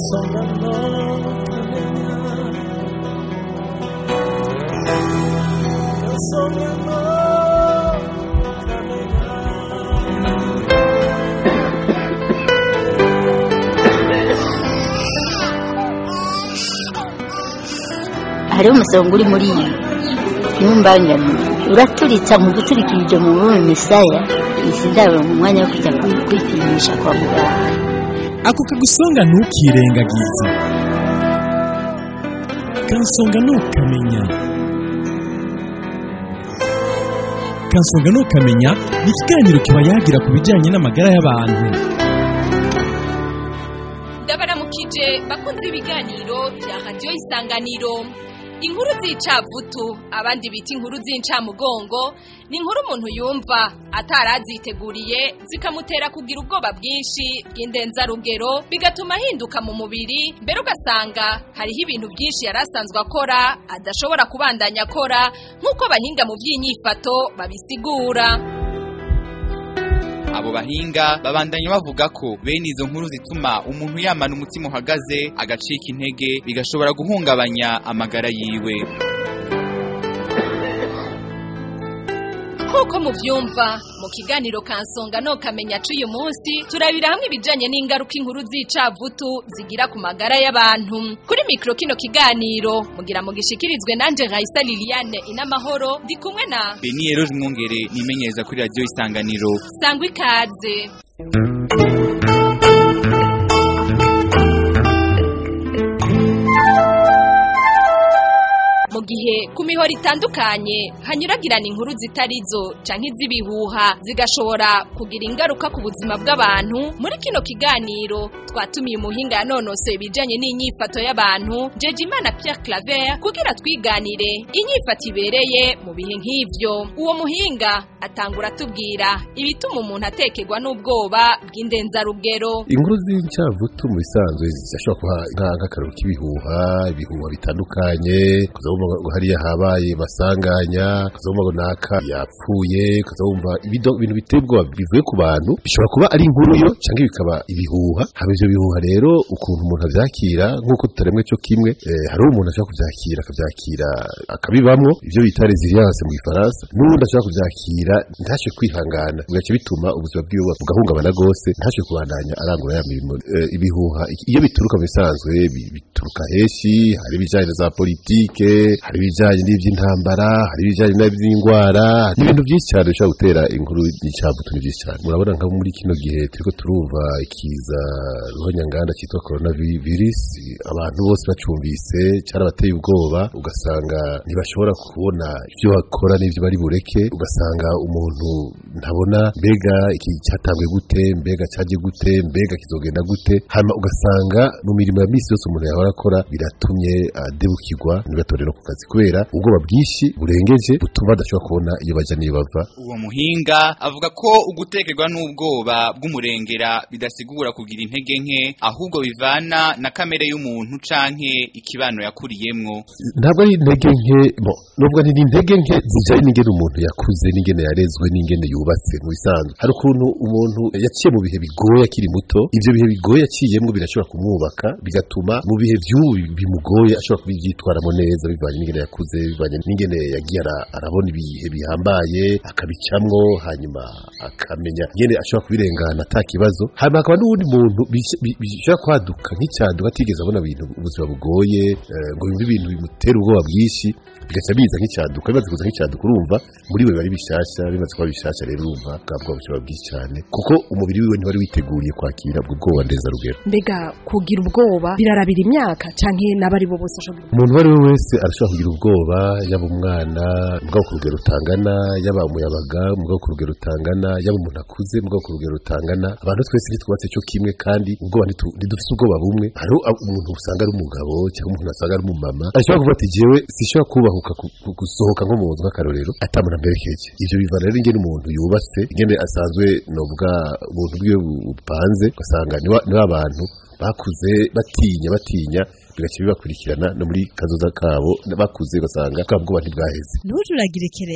kansonga no kamenya kansonga no kamenya hariho umusonga uri muri iyi ntumbangane uraturitsa mu guturikirije mu bume misaya izi ndabo mu mwanya wo kujya kwi- kwipimisha kwa muganga ako kagusonga ntukirengagize kansonga ntukamenya kansonga ntukamenya ni ikiganiro kiba yagira ku bijyanye n'amagara y'abantu ndabaramukije bakunze ibiganiro bya radiyo isanganiro inkuru z'icavutu abandi bita inkuru z'incamugongo ni inkuru umuntu yumva ataraziteguriye zikamutera kugira ubwoba bwinshi bw'indenzarugero bigatuma ahinduka mu mubiri mbere ugasanga hariho ibintu byinshi yari asanzwe akora adashobora kubandanya akora nk'uko abahinga mu by'inyifato babisigura abo bahinga babandanya bavuga ko bene izo nkuru zituma umuntu yamana umutima uhagaze agacika intege bigashobora guhungabanya amagara yiwe nk'uko mubyumva mu kiganiro kansonga no kamenya c'uyu munsi turabira hamwe ibijanye n'ingaruka inkuru z'icavutu zigira ku magara y'abantu kuri mikro kino kiganiro mugira mu gishikirizwe nanje Raisa Liliane inamahoro ndi kumwe na beni eroje umwungere nimenyereza kuri radiyo isanganiro sangwa ikaze mu gihe ku mihoro itandukanye hanyuragirana inkuru zitarizo canke iz'ibihuha zigashobora kugira ingaruka ku buzima bw'abantu muri kino kiganiro twatumiye umuhinga yanonosoye ibijanye n'inyifato y'abantu Jejimana Pierre Claver kugira twiganire inyifato ibereye mu bihe nk'ivyo uwo muhinga atangura atubwira ibituma umuntu atekerwa n'ubwoba bw'indenzarugero inkuru z'incavutu mu bisanzwe zishobora kuba nka- nk'akararo k'ibihuha ibihuha bitandukanye kuzabumva ngo hariya habaye masanganya kuzabumva ngo naka yapfuye kuzabumva ibido- ibintu biteye ubwoba bivuye ku bantu bishobora kuba ari inkuru yo cyangwa bikaba ibihuha haba ivyo bihuha rero ukuntu umuntu avyakira nk'uko tutaremwe cyo kimwe eh, hari umuntu ashobora kuvyakira akavyakira akabibamwo ivyo bita resilience mu gifaransa n'uwundi ashobora kuvyakira ntashe kwihangana bigaca bituma ubuzima bwiwe bugahungabana rwose ntashe kubandanya arangura ya mirimo Eh, ibihuha iyo bituruka mu bisanzwe bi- bituruka henshi hari ibijyanye na za politike hari ibijyanye n'iby'intambara hari ibijyanye n'iby'indwara n'ibintu byinshi cyane bishobora gutera inkuru y'icyavutu ni byinshi cyane murabona nka muri kino gihe turiko turumva ikiza ruhonyanganda cyitwa corona vi- virus abantu bose bacumvise cyarabateye ubwoba ugasanga ntibashobora kubona ibyo bakora n'ibyo bari bureke ugasanga umuntu ntabona mbega iki cyatanzwe gute mbega cyaje gute mbega kizogenda gute hanyuma ugasanga mu mirimo ya misi yose umuntu yahora akora biratumye adebukirwa ntibatore no ku kazi kubera ubwoba bwinshi burengeje butuma badashobora kubona iyo bajya n'iyo bava uwo muhinga avuga ko ugutekerwa n'ubwoba bw'umurengera bidasigura kugira intege nke ahubwo bivana na kamere y'umuntu canke ikibano yakuriyemwo ntabwo ari intege nke bo nubwo ni intege nke zijyanye n'ingene umuntu yakuze n'ingene yarezwe n'ingene yubatse mu bisanzwe hari ukuntu umuntu yaciye mu bihe bigoye akiri muto ibyo bihe bigoye yaciyemo birashobora kumwubaka bigatuma mu bihe by'ubu bimugoye ashobora kubyitwaramo neza bivanye n'ingene yakuze bivanye n'ingene yagiye ara- arabona ibihe bihambaye akabicamwo hanyuma akamenya ingene ashobora kubirengana ata kibazo hanyuma hakaba n'uwundi muntu bish- bi- bishobora kwaduka nk'icyaduka atigeze abona ibintu ubuzima bugoye eh, ngo yumve ibintu bimutera ubwoba bwinshi bigaca biza nk'icyaduka bimaze kuza nk'icyaduka urumva muri we bari bishasha bimaze kuba bishasha rero urumva bwa bwoba bushobora bwinshi cyane kuko umubiri wiwe ntiwari witeguriye kwakira ubwo bwoba ndenzarugero mbega kugira ubwoba birarabira imyaka canke n'abari bo bose ashobora umuntu uwo ari we wese arashobora kugira ubwoba yaba umwana mugabo ku rugero rutangana yaba umuyabaga mugabo ku rugero rutangana yaba umuntu akuze mugabo ku rugero rutangana abantu twese ntitwubatse cyo kimwe kandi ubwoba ntitu- ntidufise ubwoba bumwe hariho ab- umuntu usanga ari umugabo cyangwa umuntu asanga ari umumama ashobora kuvuga ati jewe sishobora kubahuka ku- ku- gusohoka nko mu nzu nk'akarorero atamuntu amperekeje ivyo bivana rero ingene umuntu yubatse ingene asanzwe novuga ubuntu bwiwe bu- bupanze ugasanga ni wa- ni wa bantu bakuze batinya batinya bigaca bibakurikirana no muri kazoza kabo bakuze ugasanga bwa bwoba ntibwaheze ntujuragirike rero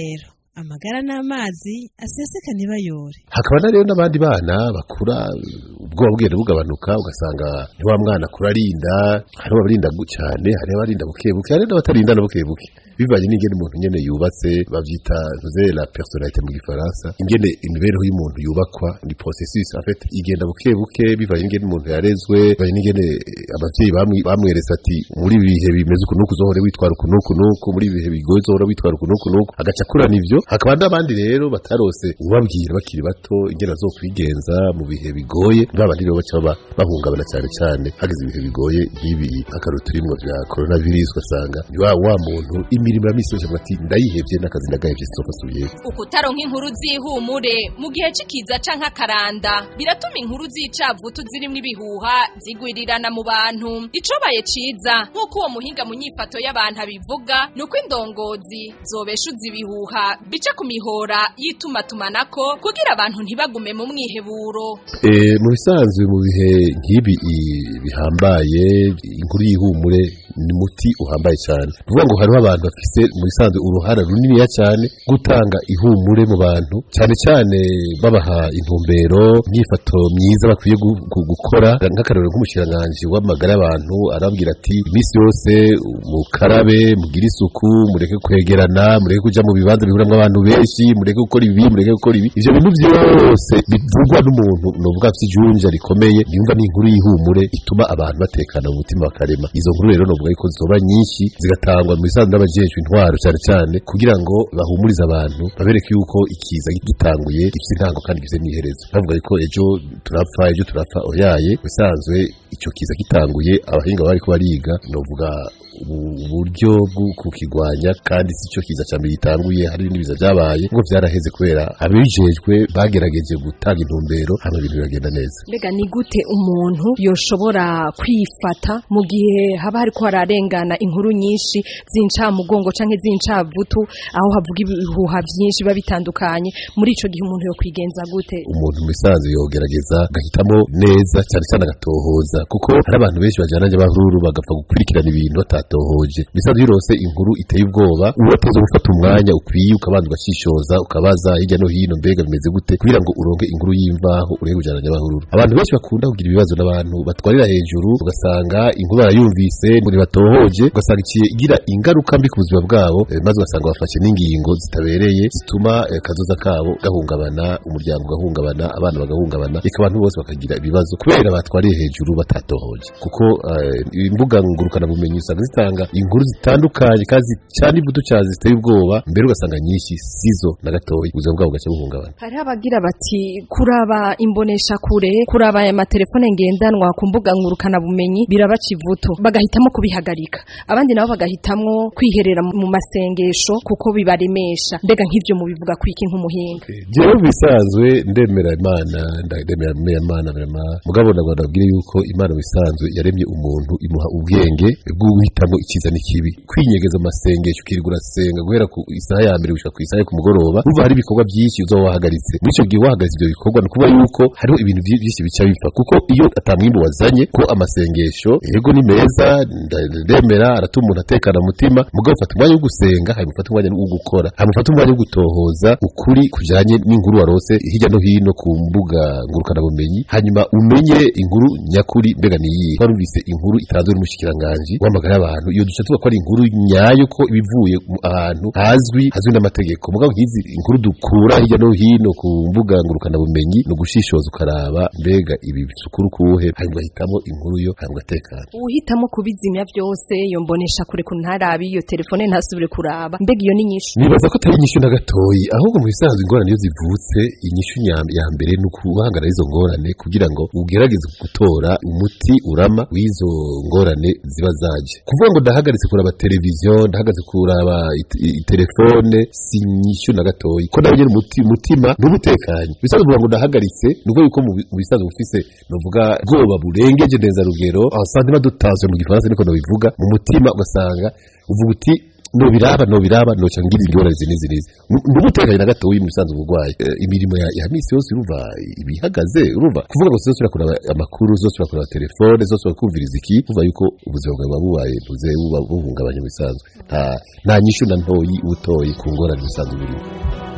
amagara n'amazi aseseka ntibayore hakaba na rero n'abandi bana bakura ubwoba bugenda bugabanuka ugasanga ni wa mwana akura arinda hariho abarinda gu- cyane hariho abarinda buke buke hari n'abatarinda na buke buke bivanye n'ingene umuntu nyene yubatse bavyita ntuze la personnalité mu gifaransa ingene imibereho y'umuntu yubakwa ni processus en fait igenda buke buke bivanye n'ingene umuntu yarezwe bivanye n'ingene eh, abavyeyi bamwi- bamweretse ati muri ibi bihe bimeze uku nuku uzohore witwara uku nuku nuku muri ibi bihe bigoye uzohora witwara uku nuku nuku agaca akurana ivyo hakaba n'abandi rero batarose ubabwira bakiri bato ingene bazokwigenza mu bihe bigoye babandi rero baca baba bahungabana cyane cyane hageze ibihe bigoye nk'ibi akaruru turimwo vya coronavirus ugasanga ni wa wa muntu imirimo ya misi yose avuga ati ndayihevye n'akazi ndagahevye sinzofa asubiyeyo ukutaronka inkuru z'ihumure mu gihe c'ikiza canke akaranda biratuma inkuru z'icavutu zirimwo ibihuha zigwirirana mu bantu icobaye ciza nk'uko uwo muhinga mu nyifato y'abantu abivuga ni uko indongozi zobeshuza ibihuha bica ku mihora y'itumatumanako kugira abantu ntibagume mu mwiheburo Eh, mu bisanzwe mu bihe nk'ibi i- bihambaye inkuru y'ihumure ni muti uhambaye cyane kuvuga ngo hariho abantu bafise mu bisanzwe uruhara runiniya cyane gutanga ihumure mu bantu cyane cyane babaha intumbero imyifato myiza bakwiye gu- gu- gukora nk'akarorero nk'umushikiranganji w'amagara y'abantu arababwira ati iminsi yose mukarabe mugire isuku mureke kwegerana mureke kuja mu bibanza bihuramwo abantu benshi mureke gukora ibi mureke gukora ibi ivyo bintu byose bivugwa n'umuntu novuga afite ijunja rikomeye yumva n'inkuru y'ihumure ituma abantu batekana mu mutima bakarema izo nkuru rero novuga yuko zoba nyinshi zigatangwa mu bisanzwe n'abajejwe intwaro cyane cyane kugira ngo bahumurize abantu babereke yuko ikiza gitanguye gifite intango kandi gifite n'iherezo bavuga yuko ejo turapfa ejo turapfa oyaye bisanzwe icyo kiza gitanguye abahinga bariko bariga novuga ubu- uburyo bwo kukigwanya kandi si cyo kiza cya mbere gitanguye hari ibindi biza byabaye ngo vyaraheze kubera abijejwe bagerageje gutanga intumbero hama ibintu biragenda neza mbega ni gute umuntu yoshobora kwifata mu gihe haba hariko hararengana inkuru nyinshi z'incamugongo canke z'incavutu aho havuga ibihuha vyinshi biba bitandukanye muri ico gihe umuntu yo kwigenza gute umuntu mu bisanzwe yogerageza agahitamo neza cyane cyane agatohoza kuko hari abantu benshi bajyana n'abahururu bagapfa gukurikirana ibintu batatohoje bisanzwe birose inkuru iteye ubwoba urateze gufata umwanya ukwiye ukabanza ugashishoza ukabaza hirya no hino mbega bimeze gute kugira ngo uronke inkuru y'imvaho urebe kujyana n'abahururu abantu benshi bakunda kugira ibibazo n'abantu batwarira hejuru ugasanga inkuru barayumvise ngo ntibatohoje ugasanga ikiye igira ingaruka mbi ku buzima bwabo eh, maze ugasanga bafashe n'ingingo zitabereye zituma eh, kazoza kabo gahungabana umuryango ugahungabana abana bagahungabana reka abantu bose bakagira ibibazo kubera batwariye hejuru batatohoje kuko eh, imbuga ngurukana bumenyi usanga zitanga inkuru zitandukanye kandi cyane ivudu cyane ziteye ubwoba mbere ugasanga nyinshi sizo na gatoya ubuzima bwabo bugaca buhungabana hariho abagira bati kuraba imbonesha kure kuraba aya matelefone ngendanwa ku mbuga ngurukana bumenyi birabaca ivuto bagahitamo kubihagarika abandi nabo bagahitamwo kwiherera mu masengesho kuko bibaremesha mbega nk'ivyo mubivuga kwiki nk'umuhinga jewe bisanzwe ndemera imana ndemera imana vrema mugabo ndagwa ndabwire yuko imana bisanzwe yaremye umuntu imuha ubwenge bwo guhitamo icyiza n'ikibi kwinyegeza amasengesho ukirirwa urasenga guhera ku isaha ya mbere gushika ku isaha yo ku mugoroba uva hari ibikorwa byinshi uzoba wahagaritse muri icyo gihe wahagaritse ibyo bikorwa ni ukuvuga yuko hariho ibintu byi- byinshi bica bipfa kuko iyo atamwimbu wazanye ko amasengesho yego ni meza nda- ndemera aratuma umuntu atekana mu mutima mugabo ufata umwanya wo gusenga hanyuma ufata umwanya wo gukora hanyuma ufata umwanya wo gutohoza ukuri kujanye n'inkuru warose hirya no hino ku mbuga ngurukanabumenyi hanyuma umenye inkuru nyakuri mbega niyihe warumvise inkuru itanzwe n'umushikiranganji w'amagara y'abantu iyo duca tuvuga ko ari inkuru nyayo ko ibivuye mu ahantu hazwi hazwi n'amategeko mugabo nk'izi inkuru dukura hirya no hino ku mbuga ngurukanabumenyi ni ugushishoza ukaraba mbega ibi bisukuru kuwuhe hanyuma ugahitamo inkuru yo hanyuma ugatekana uhitamo kubizimya byose iyo mbonesha kure ku ntarabi iyo telefone ntasubire kuraba mbega iyo ni nyinshi nibaza ko atari inyishu na gatoyi ahubwo mu bisanzwe ingorane iyo zivutse inyishu nya- ya mbere ni ukuhangana n'izo ngorane kugira ngo ugerageze gutora umuti urama w'izo ngorane ziba zaje kuvuga ngo ndahagaritse kuraba televiziyo ndahagaritse kuraba it- i- telefone si inyishu na gatoyi ko nawe nyine umuti umutima ntubutekanye bisanzwe kuvuga ngo ndahagaritse ni ukuvuga yuko mu bi- mu bisanzwe bufise novuga bwoba burengeje neza rugero aho santima dutanzwe mu gifaransa niko nobivuga mu mutima ugasanga uvuga uti nobiraba nobiraba noca ngira ingorane izi n'izi n'izi ndumutekanye na gatoyi mu bisanzwe ubugwayi Eh, imirimo ya, ya misi yose urumva ibihagaze urumva kuvuga ngo zose kuraba amakuru zose kuraba telefone zose kumviriza iki kuva yuko ubuzima bwawe buba bubaye ntuze buba buhungabanye mu bisanzwe nta nta nyishu na ntoyi utoyi ku ngorane bisanzwe birimo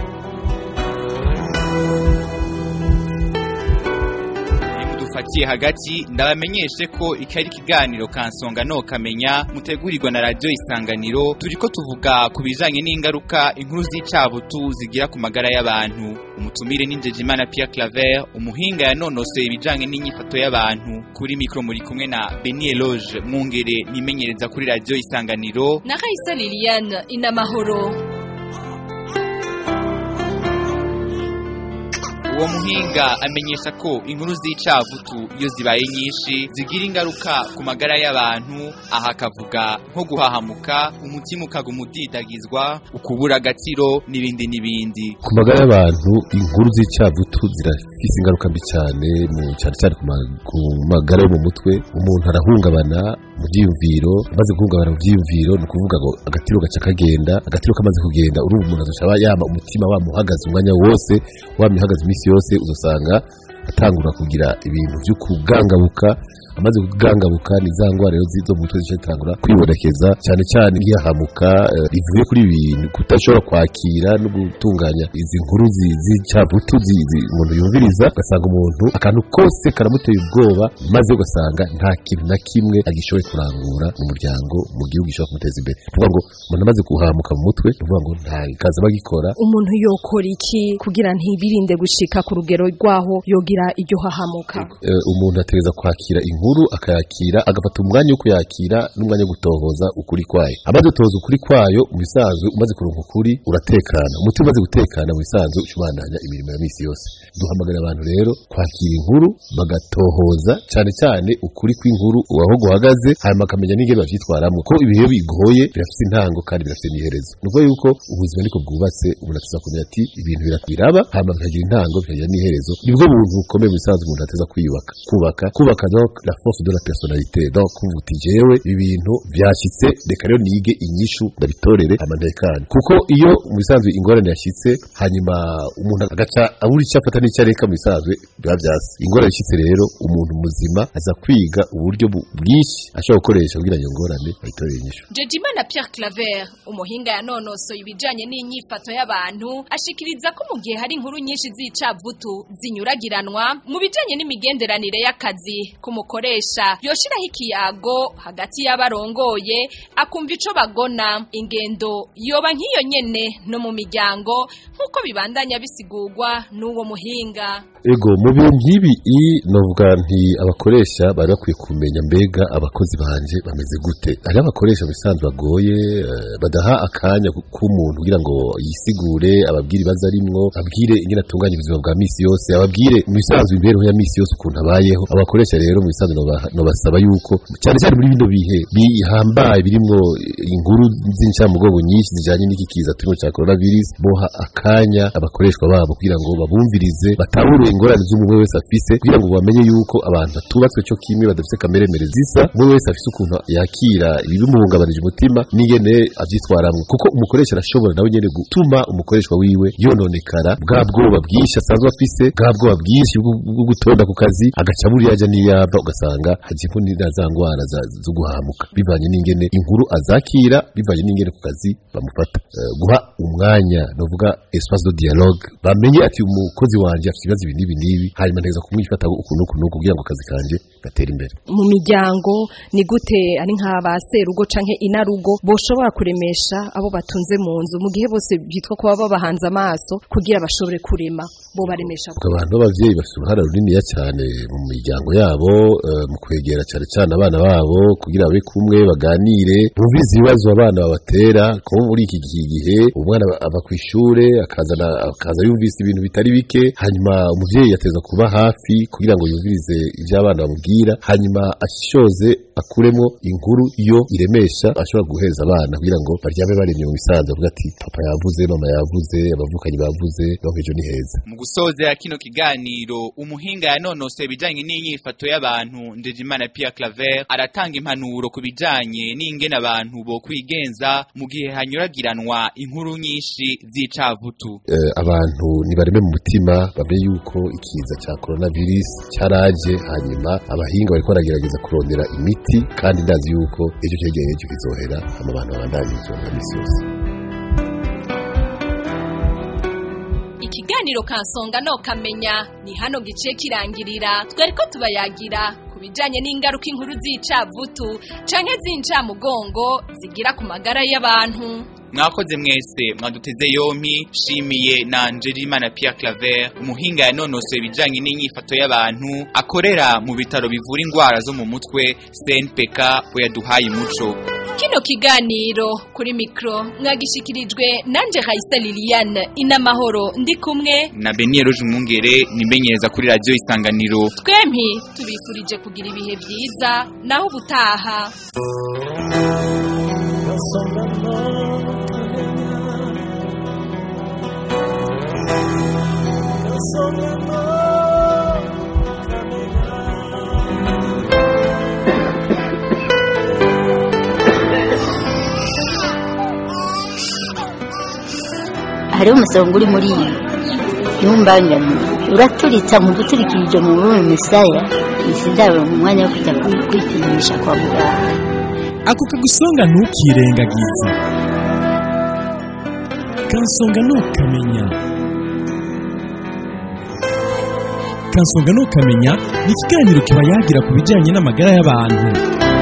mfatiye hagati ndabamenyeshe ko iki ari ikiganiro kansonga no kamenya mutegurirwa na radio isanganiro turiko tuvuga ku bijanye n'ingaruka inkuru z'icabutu zigira ku magara y'abantu umutumire ni Njejimana Pierre Claver umuhinga yanonosoye ibijanye n'inyifato y'abantu kuri mikro muri kumwe na Beni Eloge mwungere nimenyereza kuri radio isanganiro na Raisa Liliane inamahoro uwo muhinga amenyesha ko inkuru z'icavutu iyo zibaye nyinshi zigira ingaruka ku magara y'abantu aha akavuga nko guhahamuka umutima ukaguma udidagizwa ukubura agaciro n'ibindi n'ibindi ku magara y'abantu inkuru z'icavutu zirafise ingaruka mbi cyane mu cyane cyane ku ma- ku magara yo mu mutwe umuntu arahungabana mu byiyumviro amaze guhungabana mu byiyumviro ni ukuvuga ngo agatiro gaca kagenda agatiro kamaze kugenda urumva umuntu azashaba yama umutima wamuhagaze umwanya wose wamye uhagaze iminsi yose uzasanga atangura kugira ibintu byo kugangabuka amaze kugangabuka ni za ngwara rero zo mu mutwe zica zitangura kwibonekeza cyane cyane nk'iyahamuka eh, rivuye kuri ibintu kutashobora kwakira no gutunganya izi nkuru zi- z'icavutu zi- zi- umuntu yumviriza ugasanga umuntu akantu kose karamuteye ubwoba maze ugasanga nta kintu na kimwe agishoboye kurangura mu muryango mu gihugu gishobora kumuteza imbere ni ukuvuga ngo umuntu amaze guhamuka mu mutwe ni ukuvuga ngo nta kazi aba agikora umuntu yokora iki kugira ntibirinde gushika ku rugero rwaho yogira iryo hahamuka Eh, umuntu ategereza kwakira inkuru akayakira agafata umwanya wo kuyakira n'umwanya wo gutohoza ukuri kwayo amaze gutohoza ukuri kwayo mu bisanzwe umaze kuronka ukuri uratekana umutima umaze gutekana mu bisanzwe ucubandanya imirimo ya misi yose duhamagara abantu rero kwakira inkuru bagatohoza cyane cyane ukuri kw'inkuru aho guhagaze hanyuma akamenya n'ingene bavyitwaramo ko ibihe bigoye birafite intango kandi birafite n'iherezo ni ukuvuga yuko ubuzima niko bwubatse umuntu ateza kumenya ati ibintu bira- biraba hanyuma bikagira intango bikagira n'iherezo nibwo buntu bukomeye mu bisanzwe umuntu ateza kwiyubaka kubaka kubaka donc la force de la personnalité donc kuvuga uti jewe ibintu byashyitse reka rero nige inyishu ndabitorere hanyuma ntekane kuko iyo mu bisanzwe ingorane yashyitse hanyuma umuntu agaca abura icyo afata n'icyo areka mu bisanzwe biba byasi ingorane yashyitse rero umuntu muzima aza kwiga uburyo bu- bwinshi ashobora gukoresha kugira ngo iyo ngorane ayitorere inyishu Jejimana Pierre Claver umuhinga yanonosoye ibijanye n'inyifato y'abantu ashikiriza ko mu gihe hari inkuru nyinshi z'icavutu zinyuragiranwa mu bijanye n'imigenderanire y'akazi kumukoresha yoshiraho ikiyago hagati y'abarongoye akumva ico bagona ingendo yoba nk'iyo nyene no mu miryango nk'uko bibandanya bisigurwa n'uwo muhinga ego mu bintu nk'ibi i novuga nti abakoresha bari bakwiye kumenya mbega abakozi banje bameze gute hari abakoresha bisanzwe bagoye eh, badaha akanya ku- k'umuntu kugira ngo yisigure ababwire ibibazo arimwo abwire ingene atunganya ubuzima bwa misi yose ababwire mu bisanzwe imibereho ya misi yose ukuntu abayeho abakoresha rero mu bisanzwe noba- nobasaba yuko cyane cyane muri bino bihe bihambaye birimwo inkuru z'incamugongo nyinshi zijanye n'iki kiza turimo cya coronavirus boha akanya abakoreshwa babo kugira ngo babumvirize batahure ingorane z'umwe wese afise kugira ngo bamenye yuko abantu batubatswe cyo kimwe badafite kameremere zisa umwe wese afise ukuntu yakira ibimuhungabanije umutima n'ingene avyitwaramwo kuko umukoresha arashobora nawe nyene gutuma umukoreshwa wiwe yononekara bwa bwoba bwinshi asanzwe afise bwa bwoba bwinshi bwo bwo gutonda ku kazi agaca buriya ajya n'iyava ugasanga hajyemo n'ira za ngwara za- zo guhamuka bivanye n'ingene inkuru azakira bivanye n'ingene ku kazi bamufata Eh, guha umwanya novuga espace de dialogue bamenye ati umukozi wanje afite ibibazo ibi n'ibi n'ibi hanyuma nteza kumwifata ukuntu ukuntu kugira ngo akazi kanje gatere imbere mu miryango ni gute ari nka ba serugo canke inarugo boshobora kuremesha abo batunze mu nzu mu gihe bose byitwa kuba babahanze amaso kugira bashobore kurema bo baremesha Ubwo abantu b'abavyeyi bafite uruhare runiniya cyane mu miryango yabo eh, mu kwegera cyane cyane abana babo kugira babe kumwe baganire bumvirize ibibazo abana babatera kuko muri iki gihe gihe umwana aba- ava ku ishure akazana akaza yumvise ibintu bitari bike hanyuma umuvyeyi yateza kuba hafi kugira ngo yumvirize ivyo abana bamubwira hanyuma ashoze akuremo inkuru iyo iremesha ashobora guheza abana kugira ngo baryame baremye mu bisanzwe avuga ati papa yavuze mama yavuze abavukanyi bavuze naho ejo ni heza mu gusozera kino kiganiro umuhinga yanonosoye ibijanye n'inyifato y'abantu Ndejimana Pierre Claver aratanga impanuro ku bijanye n'ingene abantu bo kwigenza mu gihe hanyuragiranwa inkuru nyinshi z'icavutu eh, abantu nibareme mu mutima bamenye yuko ikiza cya coronavirus cyaraje hanyuma abahinga bariko baragerageza kurondera imiti kandi ndazi yuko ejo cyegeye ejo kizohera hama abantu babandanye ubuzima bwa misi yose ikiganiro ikiganiro kansonga no kamenya ni hano gice kirangirira twari ko tubayagira ku bijanye n'ingaruka inkuru z'icavutu canke z'incamugongo zigira ku magara y'abantu mwakoze mwese mwaduteze yompi shimiye na Angelina Pierre Claver umuhinga yanonosoye ibijanye n'inyifato y'abantu akorera mu bitaro bivura indwara zo mu mutwe CNPK we yaduhaye umuco kino kiganiro kuri mikro mwagishikirijwe nanje Raisa Liliane inamahoro ndi kumwe na Beniero Jumungere nimenyereza kuri radio Isanganiro twempi tubifurije kugira ibihe vyiza naho ubutaha Kansonga no kamenya Kansonga no hariho umusonga uri muri iyi ntumbangane uraturitsa mu guturikirije mu rurimi misaya izi ndabo mu mwanya wo kujya kwi- kwipimisha kwa muganga ako kagusonga ntukirengagize kansonga ntukamenya kansonga ntukamenya ni ikiganiro kiba yagira ku bijyanye n'amagara y'abantu